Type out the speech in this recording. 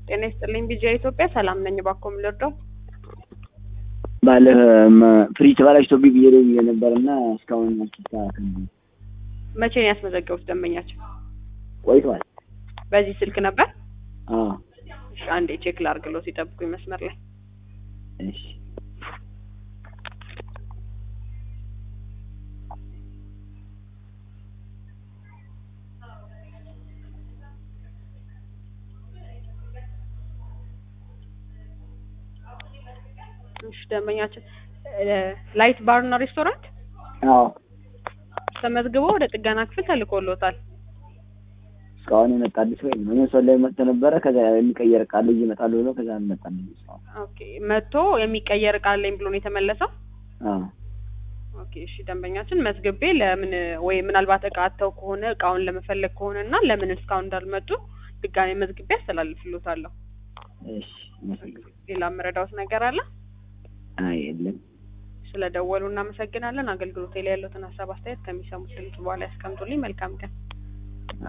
ጤና ይስጥልኝ ቢጂአይ ኢትዮጵያ ሰላም ነኝ። እባክዎ ምን ልርዳው? ባለ ፍሪጅ ተበላሽቶብኝ ብዬ ደውዬ ነበር እና እስካሁን አልተስተካከለም። መቼ ነው ያስመዘገቡት ደንበኛቸው? ቆይቷል። በዚህ ስልክ ነበር? አዎ እሺ አንዴ ቼክ ላድርግሎት ይጠብቁኝ መስመር ላይ እሺ እሺ ደንበኛችን ላይት ባርና ሬስቶራንት አዎ ተመዝግቦ ወደ ጥገና ክፍል ተልኮሎታል። እስካሁን የመጣልኝ ሰው የለም። እኔ ሰው ላይ መጥቶ ነበረ። ከዛ የሚቀየር ቃል ልጅ ይመጣሉ ብሎ ከዛ አልመጣልኝ እስካሁን። ኦኬ መጥቶ የሚቀየር እቃ አለኝ ብሎ ነው የተመለሰው። አዎ ኦኬ እሺ ደንበኛችን መዝግቤ ለምን ወይ ምናልባት እቃ አጥተው ከሆነ እቃውን ለመፈለግ ከሆነ እና ለምን እስካሁን እንዳልመጡ ድጋሜ መዝግቤ አስተላልፍሎታለሁ። እሺ አመሰግናለሁ። ሌላ የምረዳውት ነገር አለ? አይ የለም። ስለደወሉ እናመሰግናለን። አገልግሎቴ ላይ ያሉትን ሀሳብ አስተያየት ከሚሰሙት ድምጽ በኋላ ያስቀምጡልኝ። መልካም ቀን።